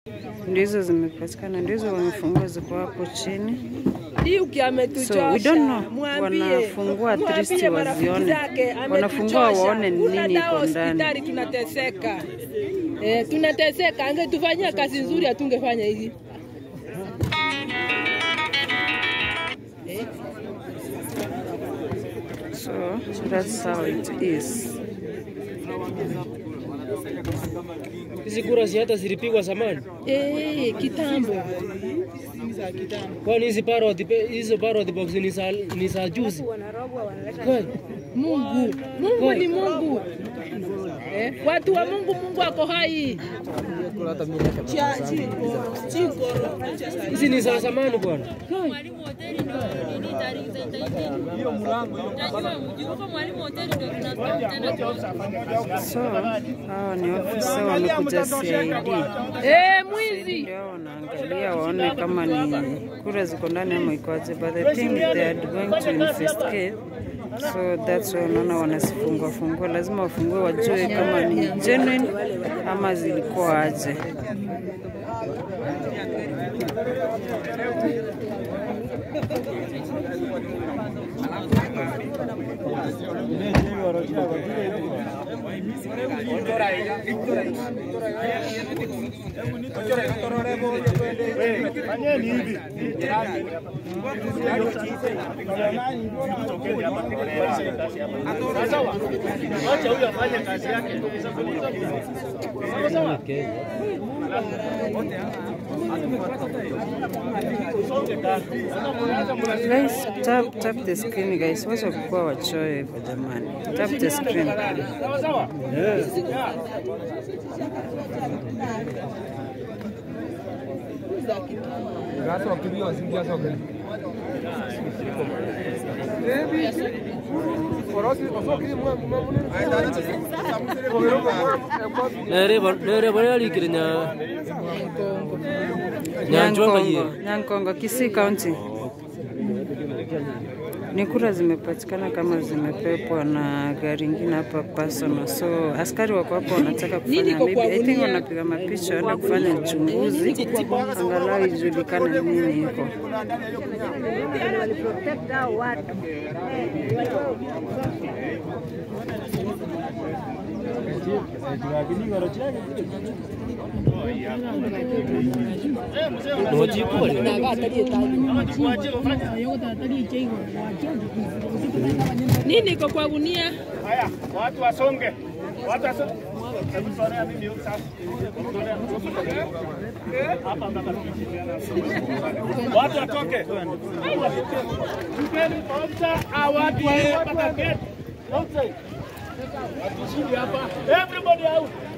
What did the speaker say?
Ndio hizo zimepatikana, ndio hizo wamefungua, ziko hapo chini. Yuki ametuchosha. So we don't know, Mwambie. wanafungua at least Mwambie marafiki wazione. zake, Wanafungua ametuchosha. waone ni Kuna nini dawa iko ndani. hospitali tunateseka. Eh, tunateseka. Angetufanyia kazi nzuri hatungefanya hivi. So that's how it is. Hizi kura si hata zilipigwa zamani. Eh, kitambo. Kwani hizi parrot pe- hizo parrot box ni za ni za juzi. Kwani? Mungu. Mungu ni Mungu. Eh, watu wa Mungu, Mungu ako hai. Hizi ni za zamani bwana. mwalimu hoteli ndio nini tarehe za itaitini. Hiyo mlango Najua mjui huko mwalimu hoteli ndio tunatoa tena tunaona. So hawa ni ofisa wamekuja CID. Eh, mwizi. Ndio hao wanaangalia waone kama ni kura ziko ndani ama ikoaje, but I think they are going to investigate. So that's why unaona wanasifungua fungua, lazima wafungue wajue kama ni genuine ama zilikuwa aje. Guys, tap tap the screen guys, wacha kukuwa wachoyo hivyo jamani. Tap the screen. Nere ba- nere bale alikire nya Nyanjwanga Nyankongo, hiyo. Nyankongo, Kisii County. Ni kura zimepatikana kama zimepepwa na gari ingine hapa personal. So askari wako hapo wanataka kufanya iko maybe, kwa I think gunia? wanapiga mapicha waenda kufanya uchunguzi angalau ijulikane nini iko. nojiku bali. Nini iko kwa gunia? Haya, watu wasonge. Watu wasonge. Hebu sonea mimi huko sasa. Hapa mpaka Watu watoke. Tupeni ofisa au watu waende mpaka gate. Outside. Hatushindi hapa. Everybody out.